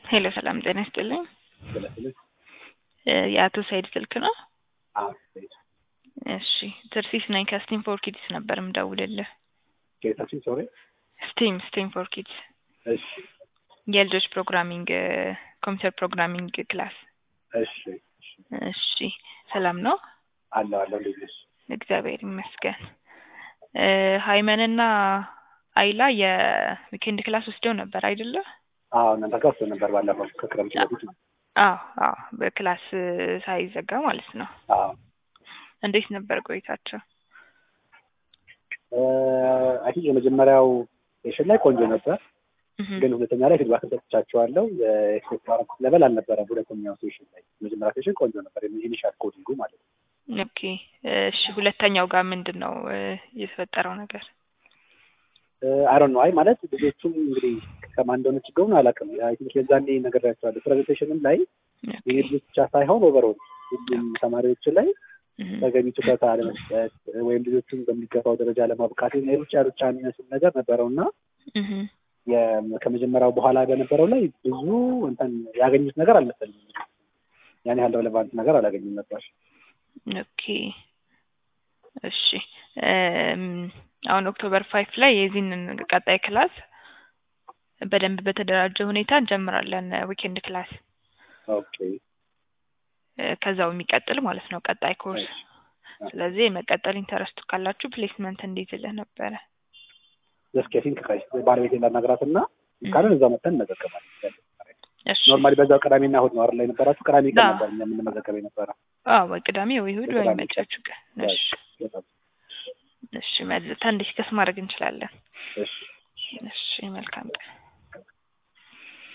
ሄሎ ሰላም ጤና ይስጥልኝ። ስለስልህ እ የአቶ ሰይድ ስልክ ነው? አዎ እሺ ትርሲስ ነኝ ከስቲም ፎር ኪድስ ነበር ምደውልልህ። ጌታችን ሶሪ ስቲም ስቲም ፎር ኪድስ እሺ የልጆች ፕሮግራሚንግ ኮምፒውተር ፕሮግራሚንግ ክላስ። እሺ እሺ እሺ ሰላም ነው? አለሁ አለሁ እንዴት ነሽ? እግዚአብሔር ይመስገን። እ ሀይመንና አይላ የዊኬንድ ክላስ ወስደው ነበር አይደለ? አዎ እናንተ ጋር ወስዶ ነበር ባለፈው ከክረምት በፊት ነው። አዎ አዎ በክላስ ሳይዘጋ ማለት ነው። አዎ እንዴት ነበር ቆይታቸው? አይ ቲንክ የመጀመሪያው ሴሽን ላይ ቆንጆ ነበር፣ እህ ግን ሁለተኛ ላይ ፊድባክ ሰጥቻቸዋለሁ። የኤክስፔክት ያደረኩት ሌቨል አልነበረም። ሁለተኛው ሴሽን ላይ መጀመሪያ ሴሽን ቆንጆ ነበር፣ ኢኒሻል ኮዲንጉ ማለት ነው። ኦኬ እሺ ሁለተኛው ጋር ምንድን ነው እ የተፈጠረው ነገር? አይሮን ነው አይ ማለት ልጆቹም እንግዲህ ከማን እንደሆነ ችግሩን አላውቅም። አይ ቲንክ የዛኔ ነግሬያቸዋለሁ። ፕሬዘንቴሽንም ላይ የኔ ልጆች ብቻ ሳይሆን ኦቨርኦል ሁሉም ተማሪዎች ላይ እህ ተገቢ ትኩረት አለመስጠት ወይም ልጆቹን በሚገባው ደረጃ ለማብቃት የሩጫ ሩጫ የሚመስል ነገር ነበረው እና እህ የ- ከመጀመሪያው በኋላ በነበረው ላይ ብዙ እንትን ያገኙት ነገር አልመሰለኝም። ያን ያህል ሬሌቫንት ነገር አላገኙም ነበር። ኦኬ እሺ እም አሁን ኦክቶበር ፋይፍ ላይ የዚህንን ቀጣይ ክላስ በደንብ በተደራጀ ሁኔታ እንጀምራለን ዊኬንድ ክላስ ኦኬ እ ከዛው የሚቀጥል ማለት ነው ቀጣይ ኮርስ። ስለዚህ የመቀጠል ኢንተረስቱ ካላችሁ ፕሌስመንት እንዲይዝልህ ነበረ። ጀስት ኬሲንግ ባለቤቴን ላናግራት እና ካለን እዛ መጥተን እንመዘገባለን። እሺ ኖርማሊ በዛው ቅዳሜና እሑድ ነው አይደል የነበራችሁ? ቅዳሜ ቀን አዎ። ነበር እኛ የምንመዘገብ የነበረ። አዎ ወይ ቅዳሜ ወይ እሑድ ወይ ቅዳሜ መጫችሁ ቀን። እሺ በጣም እሺ መልሰን ዲስከስ ማድረግ እንችላለን። እሺ እሺ መልካም ቀን።